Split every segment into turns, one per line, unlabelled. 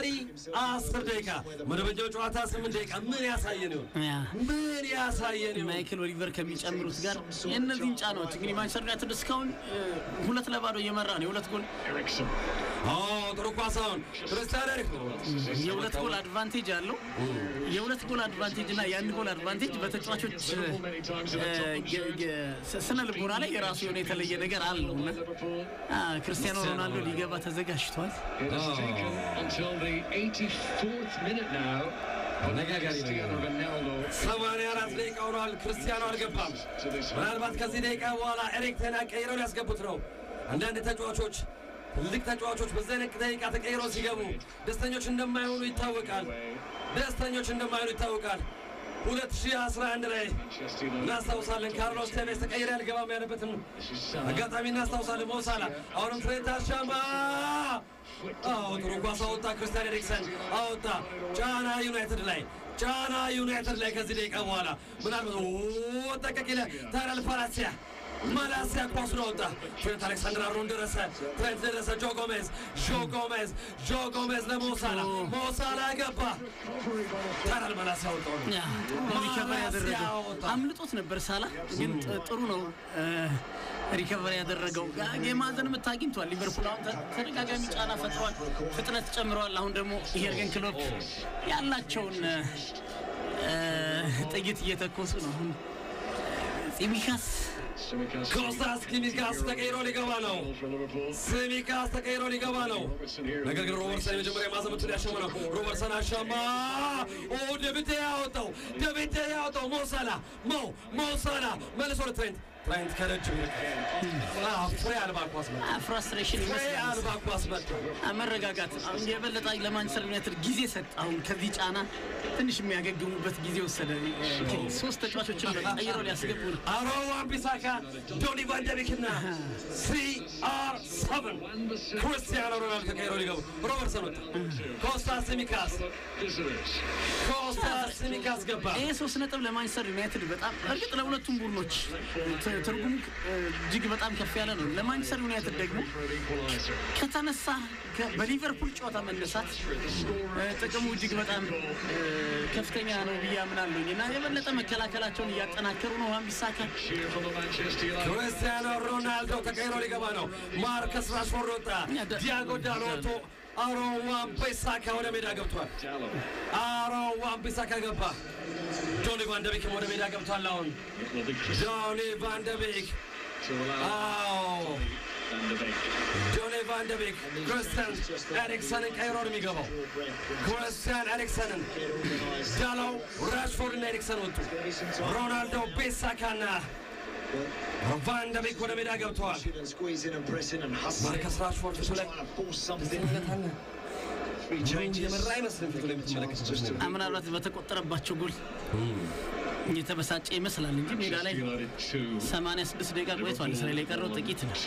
ቀይ አስር ደቂቃ መደበኛው ጨዋታ ስምንት ደቂቃ ምን ያሳየን ይሆን?
ያ
ምን ያሳየን ይሆን?
ማይክል ኦሊቨር ከሚጨምሩት ጋር የእነዚህን ጫናዎች እንግዲህ ማንቸስተር ዩናይትድ እስካሁን እ፣ ሁለት ለባዶ እየመራ ነው። የሁለት ጎል
አዎ ጥሩ ኳስ አሁን ክርስቲያን ኤሪክ ነው።
የሁለት ጎል አድቫንቴጅ አለው። የሁለት ጎል አድቫንቴጅ እና የአንድ ጎል አድቫንቴጅ በተጫዋቾች እ፣ የ- የ- ስነ ልቦና ላይ የራሱ የሆነ የተለየ ነገር አለው እና አ፣ ክርስቲያኖ ሮናልዶ ሊገባ ተዘጋጅቷል።
አነጋጋሪ ነገር ነው። ሰማንያ አራት ደቂቃ ሆኗል። ክርስቲያኖ አልገባም። ምናልባት ከዚህ ደቂቃ በኋላ ኤሪክ ተን ሃግ ቀይረው ሊያስገቡት ነው። አንዳንድ ተጫዋቾች ትልቅ ተጫዋቾች በዚህ አይነት ደቂቃ ተቀይረው ሲገቡ ደስተኞች እንደማይሆኑ ይታወቃል። ደስተኞች እንደማይሆኑ ይታወቃል። 2011 ላይ እናስታውሳለን። ካርሎስ ቴቬስ ተቀይረ ያልገባም ያለበትን አጋጣሚ እናስታውሳለን። ሞሳላ አሁንም ትሬንት አሻማ አዎ ጥሩ ኳስ አወጣ። ክርስቲያን ኤሪክሰን አወጣ። ጫና ዩናይትድ ላይ ጫና ዩናይትድ ላይ ከዚህ ደቂቃ በኋላ ምናልባት ጠቀቅ ይለ ታራል ፓላሲያ ማላሲያ ኳሱን አወጣ። ትሬንት አሌክሳንደር አሮን ደረሰ። ትሬንት ደረሰ። ጆ ጎሜዝ ጆ ጎሜዝ ጆ ጎሜዝ ለሞሳላ ሞሳላ ገባ። ታራል ማላሲያ አወጣው።
ያ፣ ጥሩ ነው ሪከቨር ያደረገው።
ማላሲያ
አምልጦት ነበር ሳላ ግን ጥ- ጥሩ ነው እ፣ ሪከቨር ያደረገው። ጋ- የማዕዘን ምት አግኝቷል። ሊቨርፑል አሁን ተ- ተደጋጋሚ ጫና ፈጥሯል፣ ፍጥነት ጨምረዋል። አሁን ደግሞ የርገን ክሎፕ ያላቸውን እ፣ ጥይት እየተኮሱ ነው። አሁን ፂሚካስ
ኮስታስ ኪሚካስ ተቀይሮ ሊገባ ነው። ሲሚካስ ተቀይሮ ሊገባ ነው። ነገር ግን ሮበርትሰን የመጀመሪያ ማዘመቱን ያሸመ ነው። ሮበርትሰን አሸማ። ኦ ደብቴ ያወጣው ደብቴ ያወጣው ሞሳላ ሞ ሞሳላ መልሶ ለትሬንት ትሬንት ከረጅም አዎ፣ ፍሬ አልባ ኳስ መጣ።
ፍራስትሬሽን
ፍሬ
ይመስላል።
አልባ ኳስ መጣ።
መረጋጋት አሁን የበለጠ ለማንቸስተር ዩናይትድ ጊዜ ሰጥ። አሁን ከዚህ ጫና ትንሽ የሚያገግሙበት ጊዜ ወሰደ። ሶስት ተጫዋቾችን ቀይረው ሊያስገቡ ነው።
አሮ ዋን-ቢሳካ ዶኒ ቫን ደ ቢክ እና ሲአር ሰቨን ክርስቲያኖ ሮናልዶ ተቀይሮ ሊገቡ ሮበርትሰን ወጣ። ኮስታስ ሲሚካስ ኮስታስ ሲሚካስ ገባ።
ይሄ ሶስት ነጥብ ለማንቸስተር ዩናይትድ በጣም እርግጥ ለሁለቱም ቡድኖች ት- ትርጉሙ እ፣ እጅግ በጣም ከፍ ያለ ነው። ለማንቸስተር ዩናይትድ ደግሞ ከተነሳ ከ- በሊቨርፑል ጨዋታ መነሳት እ፣ ጥቅሙ እጅግ በጣም እ፣ ከፍተኛ ነው ብዬ አምናለሁኝ እና የበለጠ መከላከላቸውን እያጠናከሩ ነው። ዋን-ቢሳካ
ክርስቲያኖ ሮናልዶ ተቀይሮ ሊገባ ነው። ማርከስ ራሽፎርድ ወጣ። ዲያጎ ዳሎ ወጥቶ አሮን ዋን-ቢሳካ ወደ ሜዳ ገብቷል። አሮን ዋን-ቢሳካ ገባ። ጆኒ ቫን ደ ቢክም ወደ ሜዳ ገብቷል። አሁን ጆኒ ቫን ደ ቢክ አዎ ጆኒ ቫን ደ ቢክ ክርስቲያን ኤሪክሰንን ቀይሮ ነው የሚገባው። ክርስቲያን ኤሪክሰንን ዳለው ራሽፎርድ እና ኤሪክሰን ወጡ። ሮናልዶ ቤሳካና ቫን ደ ቢክ ወደ ሜዳ ገብተዋል። ማርከስ ራሽፎርድ ፊቱ ላይ የመራ አይመስልም። ፊቱ ላይ የምትመለከቱት ነገር
ምናልባት በተቆጠረባቸው ጎል የተበሳጨ ይመስላል እንጂ ሜዳ ላይ 86 ደቂቃ ቆይቷል። እስራኤል የቀረው ጥቂት ነው።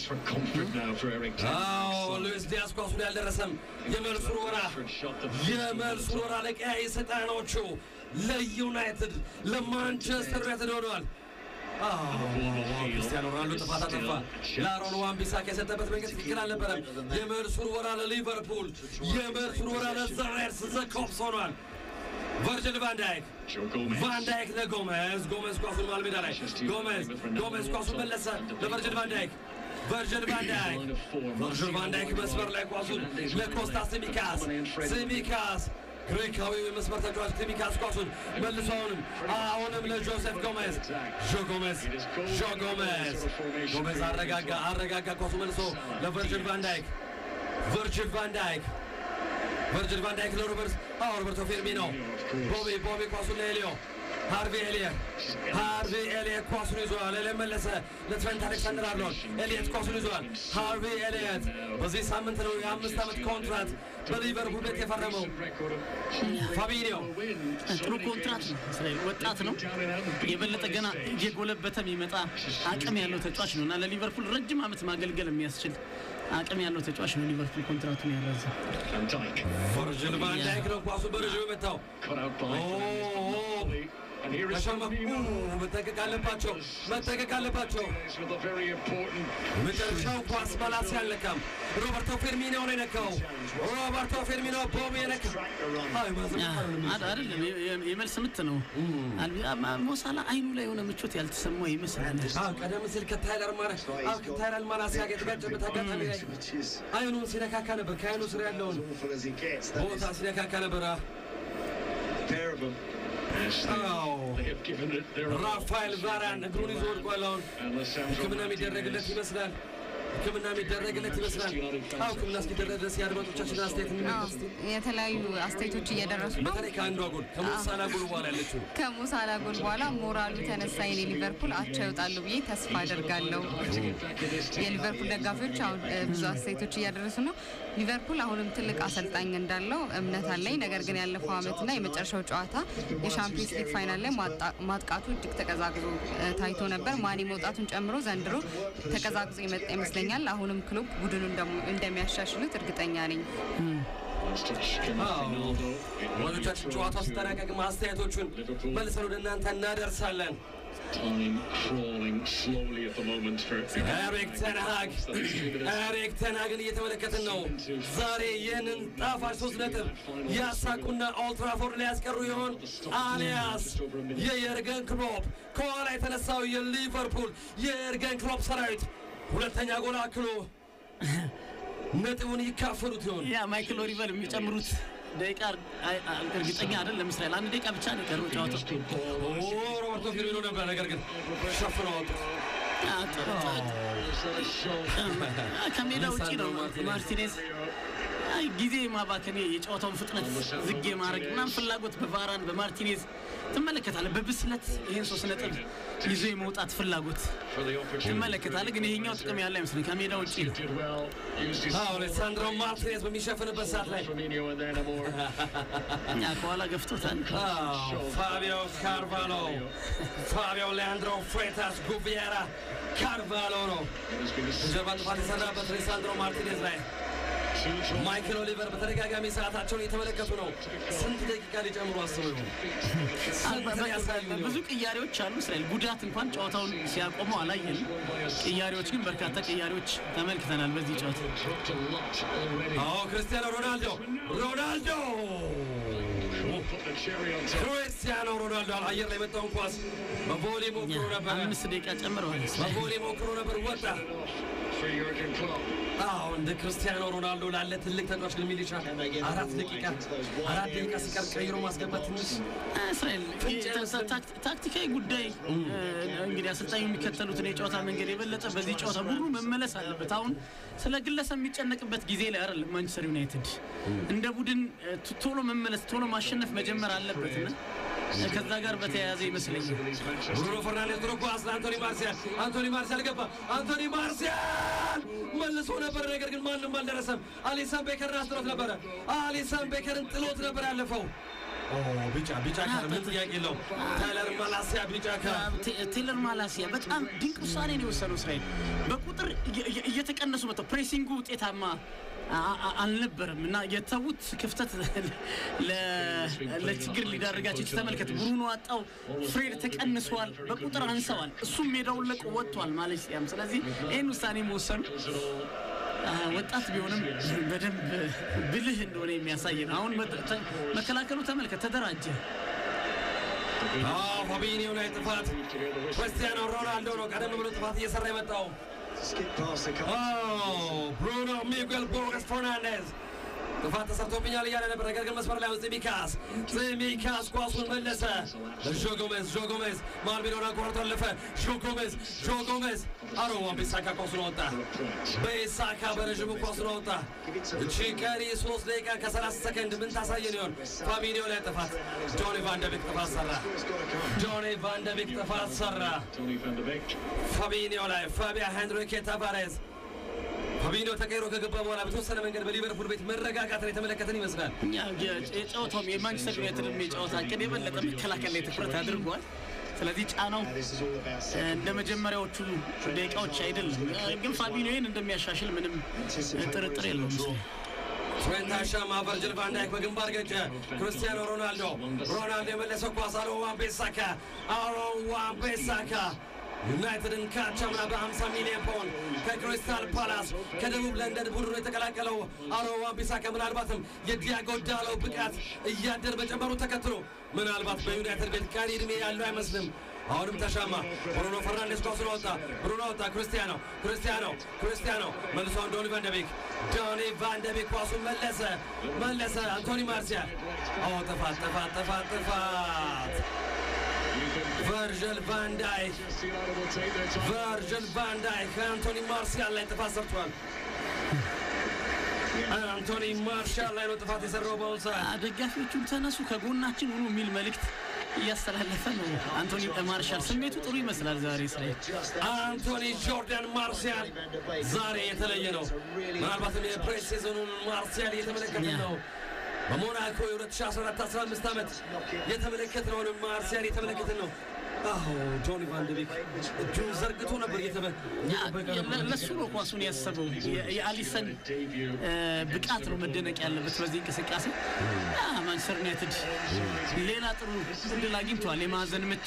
አዎ ሉዊስ ዲያስ ኳሱ ላይ አልደረሰም። የመልሱ ወራ የመልሱ ወራ ለቀያይ ሰይጣኖቹ ለዩናይትድ ለማንቸስተር ዩናይትድ ሆነዋል። ክርስቲያኖ ሮናልዶ ጥፋት አጠፋ። ለአሮን ዋን-ቢሳካ የሰጠበት መንገድ ትክክል አልነበረም። የመልሱን ወራ ለሊቨርፑል የመልሱን ወራ ለዛሬርስ ዘኮፕስ ሆኗል። ቨርጅል ቫንዳይክ ቫንዳይክ ለጎሜዝ ጎሜዝ ኳሱን መሃል ሜዳ ላይ ጎሜዝ ጎሜዝ ኳሱን መለሰ ለቨርጅል ቫንዳይክ ቨርጅል ቫንዳይክ ቨርጅል ቫንዳይክ መስመር ላይ ኳሱን ለኮስታ ሲሚካስ ሲሚካስ ግሪካዊው የመስመር ተጫዋች ሲሚካስ ኳሱን መልሶ አሁንም አሁንም ለጆሴፍ ጎሜዝ ጆ ጎሜዝ ጆ ጎሜዝ ጎሜዝ አረጋጋ አረጋጋ ኳሱ መልሶ ለቨርጅል ቫንዳይክ ቨርጅል ቫንዳይክ ቨርጅል ቫንዳይክ ለሮበርት አዎ ሮበርቶ ፌርሚኖ ቦቢ ቦቢ ኳሱን ለኤሊዮ ሃርቪ ኤሊየት ሃርቪ ኤሊየት ኳሱን ይዟል። ኤሊየት መለሰ ለትሬንት አሌክሳንደር አርኖልድ። ኤሊየት ኳሱን ይዟል። ሃርቪ ኤሊየት በዚህ ሳምንት ነው የአምስት ዓመት ኮንትራት በሊቨርፑል ቤት የፈረመው። ፋቢኒዮ
ጥሩ ኮንትራት ነው። እስራኤል ወጣት ነው። የበለጠ ገና እየጎለበተ የሚመጣ አቅም ያለው ተጫዋች ነው እና ለሊቨርፑል ረጅም ዓመት ማገልገል የሚያስችል አቅም ያለው ተጫዋች ነው። ሊቨርፑል ኮንትራቱን ያረዘ
ቨርጅል ቫንዳይክ ነው ኳሱ በረዥሙ የመታው። ተሸመቁ። መጠንቀቅ አለባቸው፣ መጠንቀቅ አለባቸው። መጨረሻው ኳስ ባላስ ያልነካም ሮበርቶ ፌርሚኒዮ ነው የነካው። ሮበርቶ ሮበርቶ ፌርሚኖ ቦም የነካ አይ ማዘን
አድ- አይደለም የ- የ- የመልስ ምት ነው። አልቢ- አ- ማ- ሞሳላ አይኑ ላይ የሆነ ምቾት ያልተሰማው ይመስላል።
አዎ ቀደም ሲል ከታይለር ማራ አዎ ከታይለር ማላሲያ ጋር የተጋጨበት አጋጣሚ ላይ አይኑን ሲነካካ ነበር። ከአይኑ ስር ያለውን ቦታ ሲነካካ ነበር። አዎ ራፋኤል ቫራን እግሩን ይዞ ወድቋል። አሁን ሕክምና የሚደረግለት ይመስላል። ሕክምና የሚደረግለት ይመስላል። አዎ ሕክምና እስኪደረግ ድረስ የአድማጮቻችን አስተያየት እንመልከት እስቲ።
የተለያዩ አስተያየቶች እየደረሱ ነው።
በተለይ ከአንዷ ጎል ከሞሳላ ጎል በኋላ ያለችው
ከሙሳላ ጎል በኋላ ሞራሉ ተነሳ። የኔ ሊቨርፑል አቻ ይወጣሉ ብዬ ተስፋ አደርጋለሁ። የሊቨርፑል ደጋፊዎች አሁን እ, ብዙ አስተያየቶች እያደረሱ ነው። ሊቨርፑል አሁንም ትልቅ አሰልጣኝ እንዳለው እምነት አለኝ። ነገር ግን ያለፈው ዓመትና የመጨረሻው ጨዋታ የሻምፒዮንስ ሊግ ፋይናል ላይ ማጣ- ማጥቃቱ እጅግ ተቀዛቅዞ እ, ታይቶ ነበር። ማኒ መውጣቱን ጨምሮ ዘንድሮ ተቀዛቅዞ የመጣ ይመስለኛል። አሁንም ክሎፕ ቡድኑ እንደሙ- እንደሚያሻሽሉት እርግጠኛ ነኝ።
ወሎቻችን ጨዋታው ሲጠናቀቅ አስተያየቶቹን መልሰን ወደ እናንተ እናደርሳለን።
Time crawling slowly at the moment for
ኤሪክ ተንሃግ ኤሪክ ተንሃግን እየተመለከትን ነው። ዛሬ ይህንን ጣፋጭ ሶስት ነጥብ ያሳቁና ኦልትራፎርድ ላይ ያስቀሩ ይሆን አሊያስ የየርገን ክሎፕ ከኋላ የተነሳው የሊቨርፑል የየርገን ክሎፕ ሰራዊት ሁለተኛ ጎል አክሎ ነጥቡን ይካፈሉት ይሆን?
ያ ማይክል ኦሊቨር የሚጨምሩት ደቂቃ አይ- አይ- እርግጠኛ አይደለም። እስራኤል አንድ ደቂቃ ብቻ ነው የቀረው ጨዋታው።
ኦ ሮበርቶ ፊርሚኖ ነበር፣ ነገር ግን ሸፍነው አወጡት።
ያ ጥ- ጥ- ከሜዳ ውጪ ነው ማርቲኔዝ አይ ጊዜ ማባከን የጨዋታውን ፍጥነት ዝግ ማድረግ ምናምን ፍላጎት በቫራን በማርቲኔዝ ትመለከታለህ። በብስለት ይህን ሶስት ነጥብ ይዞ የመውጣት ፍላጎት ትመለከታለህ። ግን ይሄኛው ጥቅም ያለ አይመስለኝ ከሜዳ ውጪ ነው።
did well, used his
አዎ ሌሳንድሮ ማርቲኔዝ በሚሸፍንበት ሰዓት ላይ
Firmino and then a more
እኛ ከኋላ ገፍቶታል።
አዎ፣ ፋቢዮ ካርቫሎ ፋቢዮ ሌአንድሮ ፍሬታስ ጉቪየራ ካርቫሎ ነው
has been a
ጀርባ ጥፋት የሰራበት ሌሳንድሮ ማርቲኔዝ ላይ ማይክል ኦሊቨር በተደጋጋሚ ሰዓታቸውን እየተመለከቱ ነው። ስንት ደቂቃ ሊጨምሩ አስበው ይሆን? ስንት ሊያሳዩ ይሆን?
ብዙ ቅያሬዎች አሉ። እስራኤል ጉዳት እንኳን ጨዋታውን ሲያቆመው አላየንም። ቅያሬዎች ግን በርካታ ቅያሬዎች ተመልክተናል በዚህ ጨዋታ።
dropped a lot already.
አዎ ክርስቲያኖ ሮናልዶ ሮናልዶ
Put the cherry on top
ክርስቲያኖ ሮናልዶ አየር ላይ የመጣውን ኳስ በቮሌ ሞክሮ ነበረ።
አምስት ደቂቃ ጨምረዋል።
በቮሌ ሞክሮ ነበር፣ ወጣ።
for Jurgen Klopp.
አዎ እንደ ክርስቲያኖ ሮናልዶ ላለ ትልቅ ተጫዋች ግን ሚሊሻ አራት ደቂቃ አራት ደቂቃ ሲቀር ቀይሮ ማስገባት ትንሽ
እስራኤል ታክ- ታክቲካዊ ጉዳይ እ፣ እንግዲህ አሰልጣኙ የሚከተሉትን የጨዋታ መንገድ የበለጠ በዚህ ጨዋታ ቡድኑ መመለስ አለበት። አሁን ስለ ግለሰብ የሚጨነቅበት ጊዜ ላይ አይደለም። ማንቸስተር ዩናይትድ እንደ ቡድን እ፣ ቶ- ቶሎ መመለስ ቶሎ ማሸነፍ መጀመር አለበትና እ፣ ከዛ ጋር በተያያዘ ይመስለኛል
ብሩኖ ፈርናንዴዝ ድሮ ኳስ ለአንቶኒ ማርሲያል አንቶኒ ማርሲያል ገባ አንቶኒ ማርሲያል መልሶ ነበር ነገር ግን ማንም አልደረሰም አሊሰን ቤከርን አስጥሎት ነበረ አሊሰን ቤከርን ጥሎት ነበር ያለፈው ኦ ቢጫ ቢጫ ካር ምን ጥያቄ የለውም ታይለር ማላሲያ ቢጫ ካር
ቴ- ቴለር ማላሲያ በጣም ድንቅ ውሳኔ ነው የወሰነው። እስራኤል በቁጥር እየ- እየ- እየተቀነሱ መጥተው ፕሬሲንጉ ውጤታማ አ- አ- አልነበረም እና የተዉት ክፍተት ለ- ለችግር ሊዳርጋቸው ይችላል። ተመልከት፣ ብሩኖ አጣው፣ ፍሬድ ተቀንሷል፣ በቁጥር አንሰዋል። እሱም ሜዳውን ለቆ ወጥቷል ማሌሲያም። ስለዚህ ይህን ውሳኔ መወሰኑ አ፣ ወጣት ቢሆንም በደንብ ብልህ እንደሆነ የሚያሳይ ነው። አሁን መ- ተ- መከላከሉ ተመልከት፣ ተደራጀ።
አዎ ፋቢኒዮ ላይ ጥፋት ክርስቲያኖ ሮናልዶ ነው ቀደም ብሎ ጥፋት እየሰራ የመጣው
Skip past a couple.
Oh, Bruno Miguel Borges Fernandez ጥፋት ተሰርቶብኛል እያለ ነበር። ነገር ግን መስመር ላይ ፂሚካስ ፂሚካስ ኳሱን መለሰ። ጆ ጎሜዝ ጆ ጎሜዝ መሀል ሜዳውን አቋርጦ አለፈ። ጆ ጎሜዝ ጆ ጎሜዝ አሮዋን ቤሳካ ኳሱን አወጣ። ቤሳካ በረዥሙ ኳሱን አወጣ። እቺ ቀሪ ሶስት ደቂቃ ከሰላሳ ሰከንድ ምን ታሳየን ይሆን? ፋቢኒዮ ላይ ጥፋት፣ ጆኒ ቫንደቤክ ጥፋት ሰራ። ጆኒ ቫንደቤክ ጥፋት ሰራ።
Tony van de Beek.
ፋቢኒዮ ላይ ፋቢያ ሄንሪኬ ታቫሬዝ ፋቢኒዮ ተቀይሮ ከገባ በኋላ በተወሰነ መንገድ በሊቨርፑል ቤት መረጋጋትን የተመለከተን ይመስላል።
እኛ የ- የጨዋታውም የማንቸስተር ዩናይትድም የጨዋታ እቅድ የበለጠ መከላከል ላይ ትኩረት አድርጓል። ስለዚህ ጫናው
This is all about
እ፣ እንደ መጀመሪያዎቹ ደቂቃዎች አይደለም። እ፣ ግን ፋቢኒዮ ይህን እንደሚያሻሽል ምንም እ፣ ጥርጥር የለውም።
ትሬንት አሻማ፣ ቨርጅል ቫን ዳይክ በግንባር ገጨ። ክርስቲያኖ ሮናልዶ ሮናልዶ የመለሰው ኳስ አሮ ዋን ቤሳካ አሮ ዋን ቤሳካ ዩናይትድን ካቻምና በ50 ሚሊዮን ፓውንድ ከክሪስታል ፓላስ ከደቡብ ለንደን ቡድኑ የተቀላቀለው አሮ wan-bissaka ምናልባትም የዲያጎ ዳሎ ብቃት እያደር መጨመሩ ተከትሎ ምናልባት በዩናይትድ ቤት ቀሪ ዕድሜ ያለው አይመስልም። አሁንም ተሻማ። ብሩኖ ፈርናንዴስ ኳሱን ወጣ። ብሩኖ ወጣ። ክርስቲያኖ ክርስቲያኖ ክርስቲያኖ መልሶን ዶኒ ቫንደቤክ ዶኒ ቫንደቤክ ኳሱን መለሰ መለሰ። አንቶኒ ማርሲያል አዎ፣ ጥፋት ጥፋት ጥፋት ጥፋት ቨርጅል ቫንዳይክ ቨርጅል ቫንዳይክ ከአንቶኒ ማርሲያል ላይ ጥፋት ሰርቷል። አንቶኒ ማርሻል ላይ ነው ጥፋት የሰራው በአሁኑ ሰዓት።
ደጋፊዎቹን ተነሱ ከጎናችን ሁኑ የሚል መልእክት እያስተላለፈ ነው። አንቶኒ ማርሻል ስሜቱ ጥሩ ይመስላል ዛሬ እስራኤል
አንቶኒ ጆርዳን ማርሲያል ዛሬ የተለየ ነው። ምናልባትም የፕሬስ ሲዝኑን ማርሲያል እየተመለከትን ነው። በሞናኮ የ2014-15 ዓመት የተመለከትነውን ማርሲያል እየተመለከትን ነው። አዎ ጆኒ ቫንደቤክ እጁን ዘርግቶ ነበር እየጠበቀ ነበር።
ለሱ ነው ኳሱን ያሰበው። የ- የአሊሰን እ፣ ብቃት ነው መደነቅ ያለበት በዚህ እንቅስቃሴ። አ፣ ማንቸስተር ዩናይትድ ሌላ ጥሩ እድል አግኝተዋል። የማዕዘን ምት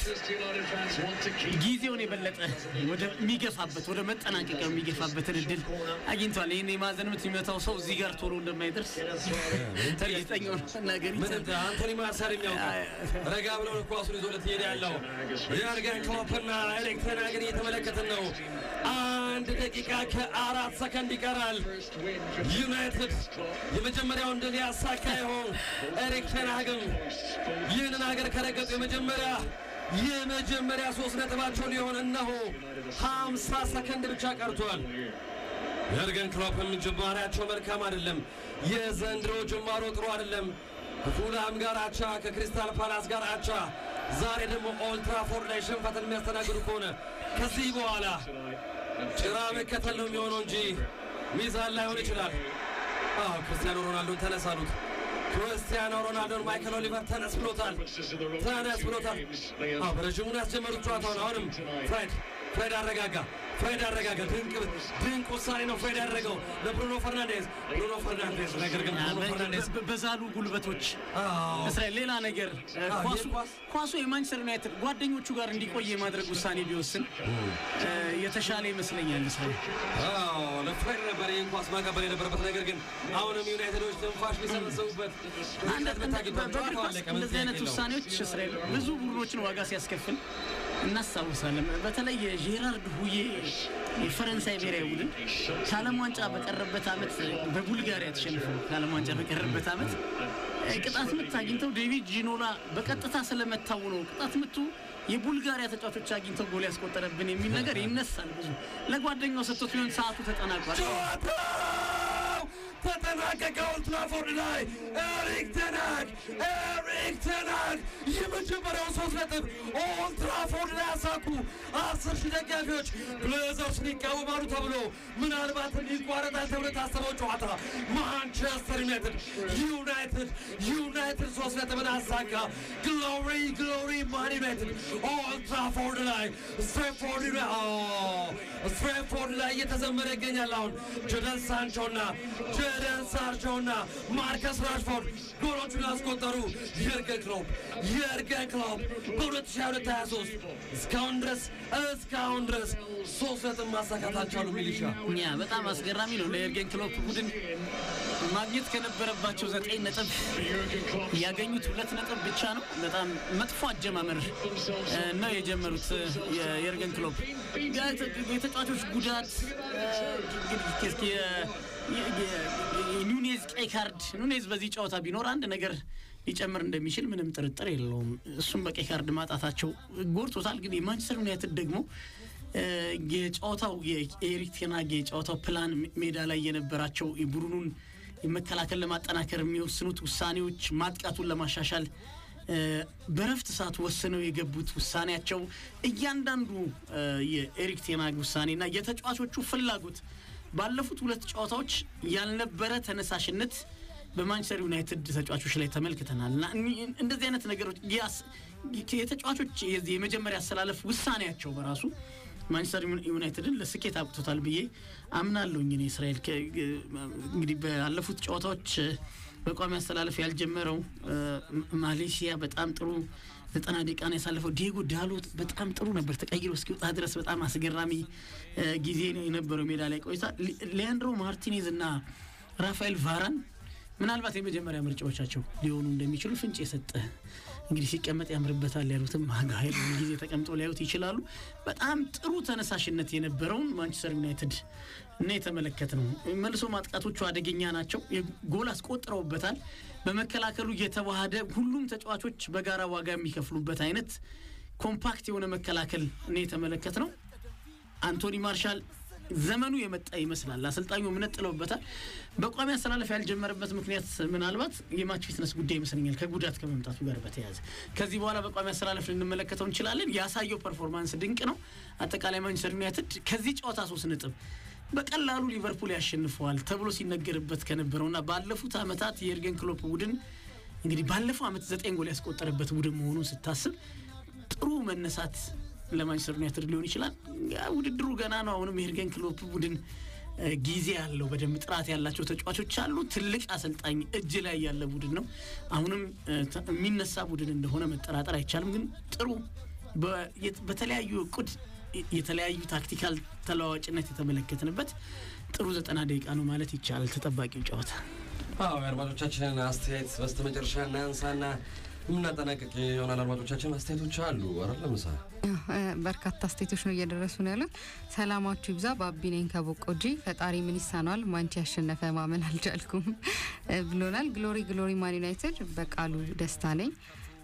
ጊዜውን የበለጠ ወደሚገፋበት ወደ መጠናቀቂያው የሚገፋበትን እድል አግኝተዋል። ይህን የማዕዘን ምት የሚመታው ሰው እዚህ ጋር ቶሎ እንደማይደርስ እርግጠኛ ሆኖ መናገር
ምን
ይቻላል።
አንቶኒ ማርሲያል የሚያውቀው ረጋ ብለው ነው ኳሱን ይዞለት እየሄደ ያለው። የርገን ክሎፕና ኤሪክ ተን ሃግን እየተመለከትን ነው። አንድ ደቂቃ ከአራት ሰከንድ ይቀራል። ዩናይትድ የመጀመሪያውን ድል ያሳካ ይሆን? ኤሪክ ተን ሃግም ይህንን ሀገር ከረገጡ የመጀመሪያ የመጀመሪያ ሶስት ነጥባቸው ሊሆን እነሆ ሀምሳ ሰከንድ ብቻ ቀርቷል። የርገን ክሎፕም ጅማሬያቸው መልካም አይደለም። የዘንድሮ ጅማሮ ጥሩ አይደለም። ከፉልሃም ጋር አቻ፣ ከክሪስታል ፓላስ ጋር አቻ፣ ዛሬ ደግሞ ኦልትራፎርድ ላይ ሽንፈትን የሚያስተናግዱ ከሆነ ከዚህ በኋላ ጭራ መከተል ነው የሚሆነው እንጂ ሚዛን ላይሆን ይችላል። አዎ ክርስቲያኖ ሮናልዶን ተነስ አሉት። ክርስቲያኖ ሮናልዶን ማይክል ኦሊቨር ተነስ ብሎታል። ተነስ ብሎታል። አዎ በረዥሙ ነው ያስጀመሩት ጨዋታውን። አሁንም ፍሬድ ፍሬድ አረጋጋ ፍሬድ አረጋጋ። ድንቅ ድንቅ ውሳኔ ነው ፍሬድ ያደረገው ለብሩኖ ፈርናንዴዝ ብሩኖ ፈርናንዴዝ። ነገር ግን ብሩኖ ፈርናንዴዝ
በ- በዛሉ ጉልበቶች
አዎ
እስራኤል ሌላ ነገር እ፣
አዎ፣
ኳሱ
ይህ ኳስ-
ኳሱ የማንቸስተር ዩናይትድ ጓደኞቹ ጋር እንዲቆይ የማድረግ ውሳኔ ቢወስን እ፣ የተሻለ ይመስለኛል። እስራኤል
አዎ ለፍሬድ ነበር ይህን ኳስ ማቀበል የነበረበት። ነገር ግን አሁንም ዩናይትዶች ትንፋሽ ሊሰበሰቡበት
አንድ
ርቀት መታገል
በእግር
ጨዋታው
ኳስ
አለቀ። ምን
እንደዚህ አይነት
ጥያቄ የለውም።
ውሳኔዎች እስራኤል ብዙ ቡድኖችን ዋጋ ሲያስከፍል እናስታውሳለን። በተለይ የጄራርድ ሁዬ የፈረንሳይ ብሔራዊ ቡድን ከዓለም ዋንጫ በቀረበት ዓመት በቡልጋሪያ ተሸንፈው ከዓለም ዋንጫ በቀረበት ዓመት እ፣ ቅጣት ምት አግኝተው ዴቪድ ጂኖላ በቀጥታ ስለመታው ነው ቅጣት ምቱ የቡልጋሪያ ተጫዋቾች አግኝተው ጎል ያስቆጠረብን የሚል ነገር ይነሳል። ብዙ ለጓደኛው ሰጥቶት ቢሆን ሰዓቱ ተጠናቋል።
ጨዋታው ተጠናቀቀ። ኦልድ ትራፎርድ ላይ ኤሪክ ተን ሃግ ኤሪክ ተን ሃግ የመጀመሪያውን ሶስት ነጥብ ኦልድ ትራፎርድ ላይ ያሳኩ። አስር ሺህ ደጋፊዎች ብሌዘርስን ይቃወማሉ ተብሎ ምናልባትም ይቋረጣል ተብሎ የታሰበው ጨዋታ ማንቸስተር ዩናይትድ ዩናይትድ ዩናይትድ ሶስት ነጥብን አሳካ። ግሎሪ ግሎሪ ማን ዩናይትድ ኦልድ ትራፎርድ ላይ ስትሬትፎርድ ስትሬትፎርድ ላይ እየተዘመረ ይገኛል። አሁን ጀደን ሳንቾና ጀደን ሳንቾና ማርከስ ራሽፎርድ ጎሎቹን ያስቆጠሩ የርገን ክሎፕ የርገን ክሎፕ በ2022/23 እስካሁን ድረስ እስካሁን ድረስ ሶስት ነጥብ ማሳካት አልቻሉ። ሚሊሻ
ያ በጣም አስገራሚ ነው። ለኤርጌን ክሎፕ ቡድን ማግኘት ከነበረባቸው ዘጠኝ ነጥብ ያገኙት ሁለት ነጥብ ብቻ ነው። በጣም መጥፎ አጀማመር እ፣ ነው የጀመሩት እ፣ የኤርገን ክሎፕ የተ- የተጫዋቾች ጉዳት እ፣ እንግዲህ የ- የ- የ- ኑኔዝ ቀይ ካርድ ኑኔዝ በዚህ ጨዋታ ቢኖር አንድ ነገር ሊጨምር እንደሚችል ምንም ጥርጥር የለውም። እሱም በቀይ ካርድ ማጣታቸው ጎድቶታል። ግን የማንቸስተር ዩናይትድ ደግሞ እ፣ የጨዋታው የኤሪክ ቴን ሃግ የጨዋታው ፕላን ሜዳ ላይ የነበራቸው የቡድኑን መከላከል ለማጠናከር የሚወስኑት ውሳኔዎች ማጥቃቱን ለማሻሻል እ፣ በረፍት ሰዓት ወስነው የገቡት ውሳኔያቸው እያንዳንዱ እ፣ የኤሪክ ቴን ሃግ ውሳኔና የተጫዋቾቹ ፍላጎት ባለፉት ሁለት ጨዋታዎች ያልነበረ ተነሳሽነት በማንቸስተር ዩናይትድ ተጫዋቾች ላይ ተመልክተናል እና እኒ- እንደዚህ አይነት ነገሮች ያስ- የተጫዋቾች የዚህ የመጀመሪያ አሰላለፍ ውሳኔያቸው በራሱ ማንቸስተር ዩና- ዩናይትድን ለስኬት አብቅቶታል ብዬ አምናለሁኝ። እኔ እስራኤል ከ- እንግዲህ ባለፉት ጨዋታዎች በቋሚ አስተላለፍ ያልጀመረው ማሌሽያ በጣም ጥሩ ዘጠና ደቂቃ ነው ያሳለፈው። ዲየጎ ዳሎት በጣም ጥሩ ነበር፣ ተቀይሮ እስኪወጣ ድረስ በጣም አስገራሚ ጊዜ ነው የነበረው ሜዳ ላይ ቆይታ። ሊያንድሮ ማርቲኔዝ እና ራፋኤል ቫራን ምናልባት የመጀመሪያ ምርጫዎቻቸው ሊሆኑ እንደሚችሉ ፍንጭ የሰጠ እንግዲህ ሲቀመጥ ያምርበታል ያሉትም ሀይል ጊዜ ተቀምጦ ሊያዩት ይችላሉ። በጣም ጥሩ ተነሳሽነት የነበረውን ማንቸስተር ዩናይትድ እና የተመለከት ነው። መልሶ ማጥቃቶቹ አደገኛ ናቸው። ጎል አስቆጥረውበታል። በመከላከሉ እየተዋሃደ ሁሉም ተጫዋቾች በጋራ ዋጋ የሚከፍሉበት አይነት ኮምፓክት የሆነ መከላከል እና የተመለከት ነው። አንቶኒ ማርሻል ዘመኑ የመጣ ይመስላል። አሰልጣኙ እምነት ጥለውበታል። በቋሚ አስተላለፍ ያልጀመረበት ምክንያት ምናልባት የማች ፊትነስ ጉዳይ ይመስለኛል፣ ከጉዳት ከመምጣቱ ጋር በተያያዘ ከዚህ በኋላ በቋሚ አስተላለፍ ልንመለከተው እንችላለን። ያሳየው ፐርፎርማንስ ድንቅ ነው። አጠቃላይ ማንቸስተር ዩናይትድ ከዚህ ጨዋታ ሶስት ነጥብ በቀላሉ ሊቨርፑል ያሸንፈዋል ተብሎ ሲነገርበት ከነበረውና ባለፉት ዓመታት የኤርገን ክሎፕ ቡድን እንግዲህ ባለፈው ዓመት ዘጠኝ ጎል ያስቆጠረበት ቡድን መሆኑን ስታስብ ጥሩ መነሳት ለማንቸስተር ዩናይትድ ሊሆን ይችላል። ውድድሩ ገና ነው። አሁንም የኤርገን ክሎፕ ቡድን ጊዜ ያለው በደንብ ጥራት ያላቸው ተጫዋቾች አሉ። ትልቅ አሰልጣኝ እጅ ላይ ያለ ቡድን ነው። አሁንም የሚነሳ ቡድን እንደሆነ መጠራጠር አይቻልም። ግን ጥሩ በተለያዩ እቁድ የተለያዩ ታክቲካል ተለዋዋጭነት የተመለከትንበት ጥሩ ዘጠና ደቂቃ ነው ማለት ይቻላል። ተጠባቂው ጨዋታ
አዎ የአድማጮቻችንን አስተያየት በስተ መጨረሻ እናንሳና የምናጠናቀቅ ይሆናል። አድማጮቻችን አስተያየቶች አሉ አይደል? ምሳ
በርካታ አስተያየቶች ነው እየደረሱ ነው ያሉት። ሰላማችሁ ይብዛ። ባቢ ነኝ ከቦቆጂ። ፈጣሪ ምን ይሳነዋል? ማንቺ ያሸነፈ ማመን አልቻልኩም ብሎናል። ግሎሪ ግሎሪ ማን ዩናይትድ። በቃሉ ደስታ ነኝ።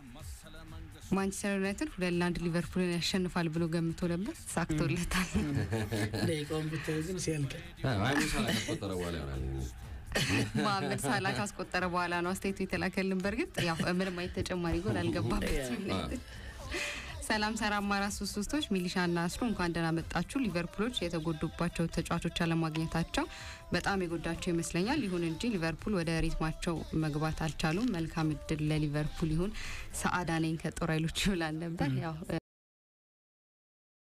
ማንቸስተር ዩናይትድ ሁለት ለአንድ ሊቨርፑልን ያሸንፋል ብሎ ገምቶ ነበር፣ ሳክቶለታል።
ደቂቃውን ብታዩ ግን ሲያልቅ
ሙሳ ካስቆጠረ በኋላ ይሆናል
መሀመድ ሳላ ካስቆጠረ በኋላ ነው አስተያየቱ የተላከልን። በእርግጥ ያው ምንም አይነት ተጨማሪ ጎል አልገባበትም ዩናይትድ። ሰላም ሰላም አራት ሶስት ሶስቶች ሚሊሻና አስሩ እንኳን ደህና መጣችሁ። ሊቨርፑሎች የተጎዱባቸው ተጫዋቾች አለማግኘታቸው በጣም የጎዳቸው ይመስለኛል። ይሁን እንጂ ሊቨርፑል ወደ ሪትማቸው መግባት አልቻሉም። መልካም እድል ለሊቨርፑል ይሁን። ሰአዳ ነኝ ከጦር ኃይሎች ይውላል ነበር ያው